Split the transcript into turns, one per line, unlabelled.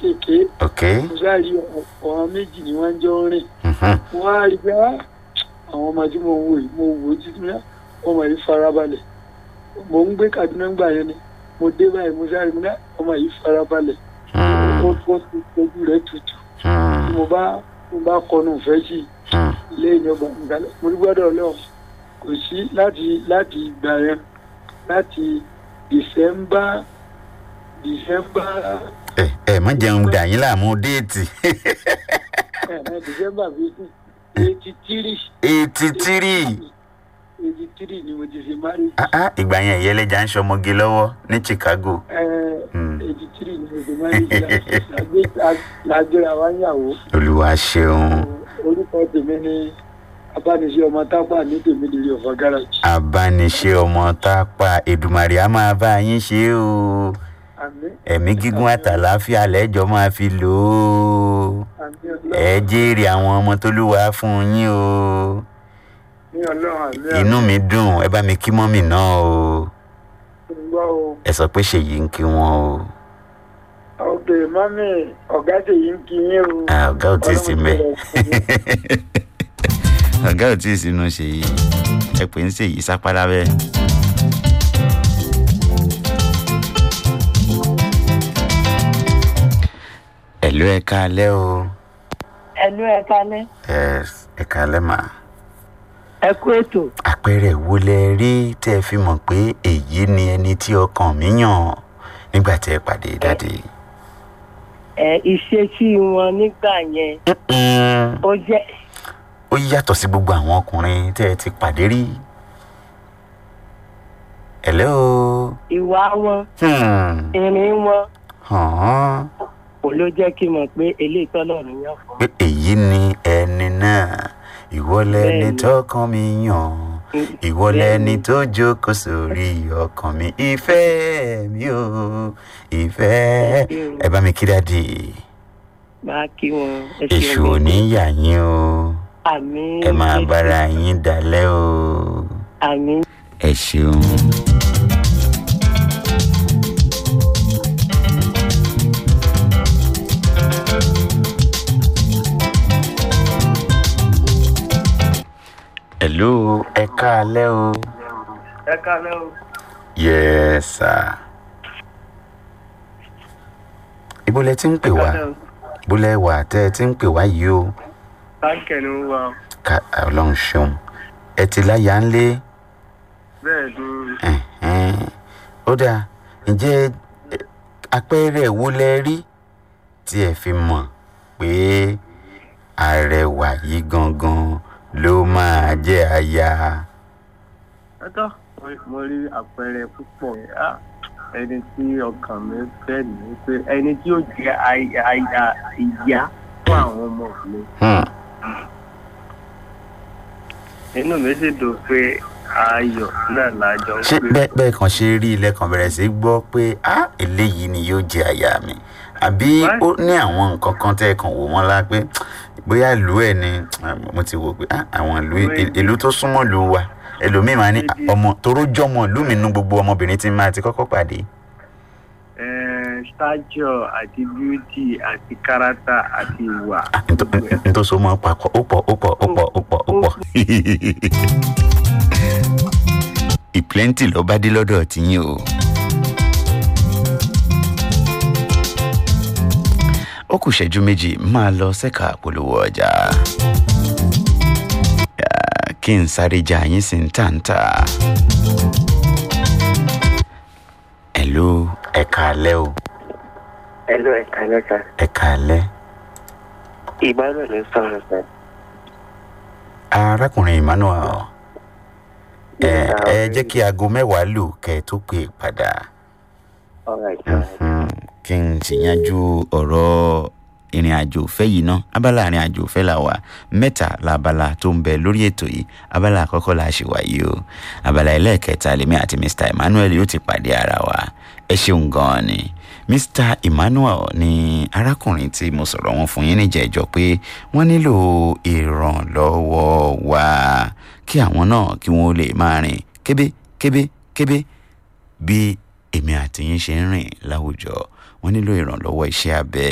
kéékèèké
ok
mo sáré ọ̀hún méjì ni wọ́n jọ ń rìn
mhm,
wọ́n á rí pé "Ah, àwọn ọmọ tí mo ń wò yìí mo wò ó títí náà ọmọ yìí farabalẹ̀ mo ń gbé Kaduna gbà yẹn ni mo dé báyìí mo sáré mo ní ọmọ yìí farabalẹ̀ ó
mm,
ó ti ojú rẹ̀ tutù
mm,
tí mo bá mo bá kọnu ìfẹ́ sí i
mm.
ilé ìjọba ìgbàlẹ̀ mo ní gbọ́dọ̀ lọ́wọ́ kò sí láti láti ìgbà yẹn láti December December
ẹ ẹ má jẹun dà yín láàmú déètì
ẹ̀ ẹ̀ December fifteen eighty three
eighty three
eighty three ni mo ti ṣe marriage.
ah ah ìgbà yẹn ìyẹlẹjà ń ṣọmọge lọ́wọ́ ní Chicago Mm.
eighty three ni mo ti marriage lágbéra wa yàwó
olúwa ṣeun
orúkọ tèmi ni abániṣe ọmọ tápà ní tèmi lórí ọ̀fà garage.
abániṣe ọmọ tápà Èdùmàrè á máa bá yín ṣe o
àmín
ẹ̀mí gígùn àtàláfíà lẹ́jọ́ máa fi lò ó
àmín
ẹ
ọlọ́run
jèrè àwọn ọmọ tólúwa fún yín o
ní ọlọ́run àmín
inú mi dùn ẹ bá mi kí mọ́mì náà o
àmín gbọ́ o.
ẹ sọ pé ṣèyí ń kí wọn o
ọ̀gbẹ́ mọ́mí ọ̀gá tèyí ń kí yín o.
Ah, ọ̀gá ò tí ì sí mẹ́
Ọlọ́run ti bẹ̀rẹ̀ fún yín.
ọ̀gá ò tí ì sínú ṣèyí ẹ pè ń ṣèyí sápálá bẹ́ẹ̀. ẹ̀lú ẹ káalẹ́ o
ẹnu ẹ kalẹ
Yes, ẹ káalẹ́ mà
ẹ kú ètò
àpẹẹrẹ wo lẹ rí tẹ́ ẹ fi mọ̀ pé èyí ni ẹni tí ọkàn mi yàn nígbà tí ẹ pàdé dáadé.
ẹ ìṣesí wọn nígbà yẹn
Mm-mm.
ó jẹ
ó yàtọ̀ sí gbogbo àwọn ọkùnrin tẹ́ ẹ ti pàdé rí. hello.
ìwà wọn
Hmm.
ìrìn wọn
hàn
kò ló jẹ kí n mọ pé eléyìí tọlọ́run yàn fún
pé èyí ni ẹni náà ìwọ lẹni
Bẹ́ẹ̀ni.
tọkàn mi yàn
mi.
ìwọ lẹni tó jókòó sórí ọkàn mi ìfẹ́ mi ò ìfẹ́ ẹ bá mi kí dáàdì
máa kí wọn ẹ
èṣù ò ní yà yín o
àmì
ẹ máa bára yín dalẹ̀ o
àmì
ẹ ṣeun. hello ẹ káalẹ́ o.
ẹ kalẹ o
yes sir. ibo lẹ ti ń pè wá ibo lẹ wà tẹ ẹ ti ń pè wá yìí o
báńkì ni ó wà
ká ọlọ́run ṣeun ẹ ti láyà ń lé
bẹ́ẹ̀ ni
ẹ̀hẹ́n. ó dáa ǹjẹ́ ẹ, àpẹẹrẹ wo lẹ rí tí ẹ fi mọ̀ pé arẹwà yìí gangan ló máa jẹ́ aya.
ẹtọ mo rí àpẹẹrẹ púpọ̀ Ah, ẹni tí ọkàn mi fẹ́ ní pé ẹni tí ó jẹ́ aya aya- ìyá fún àwọn ọmọ mi
Hmm.
inú mi sì dùn pé ayọ̀ náà lájọ ń
ṣé
pè
bẹ́ẹ̀ bẹ́ẹ̀ kan ṣe rí ilẹ̀ kan bẹ̀rẹ̀ sí gbọ́ pé ah eléyìí ni yóò jẹ́ aya mi àbí
Why?
ó ní àwọn nǹkan kan tẹ́ ẹ kàn wò wọ́n lá pé bóyá ìlú ẹ̀ ni ah, mo ti wò pé ah àwọn ìlú
Wait.
ìlú tó súnmọ́ ìlú wa ẹlòmíì máa ní ah,
Maybe.
ọmọ toró jọmọ ìlú mi nú gbogbo ọmọbìnrin tí máa ti kọ́kọ́ pàdé.
Eh, stature àti beauty àti character àti ìwà.
Ah, nto- nto so mọ́ papọ̀ ó pọ̀ ó pọ̀ ó pọ̀ ó pọ̀ ó pọ̀. ìpléǹtì ló bá dé lọ́dọ̀ tiyín o. ó kù ṣẹ́jú méjì máa lọ sẹ́ka polówó ọjà. Ah, kí n sáré jà yín sí ń tàǹtà. ẹ̀lú ẹ̀ka alẹ́ o
Hello, ẹ̀ka lẹ́ka.
ẹ̀ka alẹ́.
Emmanuel ń sọ̀rọ̀ sẹ́.
arákùnrin emmanuel ẹ
Yes, sir.
ẹ jẹ́ kí aago mẹ́wàá lù kẹ́ ẹ tó pè padà
Alright, alright.
Mhm. kí n sì yanjú ọ̀rọ̀ ìrìn àjò òfẹ́ yìí ná abala ìrìn àjò òfẹ́ là wà mẹ́ta labala tó ń bẹ lórí ètò yìí abala àkọ́kọ́ la ṣì wà yìí o abala ẹlẹ́ẹ̀kẹta lèmi àti mr emmanuel yóò ti pàdé ara wa ẹ ṣeun gan-an ni mr emmanuel ni arákùnrin tí mo sọ̀rọ̀ wọn fún yín níjẹ̀jọ́ pé wọ́n nílò ìrànlọ́wọ́ wa kí àwọn náà kí wọ́n lè máa rìn kébé kébé kébé bí èmi àti yín ṣe ń rìn láwùjọ wọ́n nílò ìrànlọ́wọ́ iṣẹ́ abẹ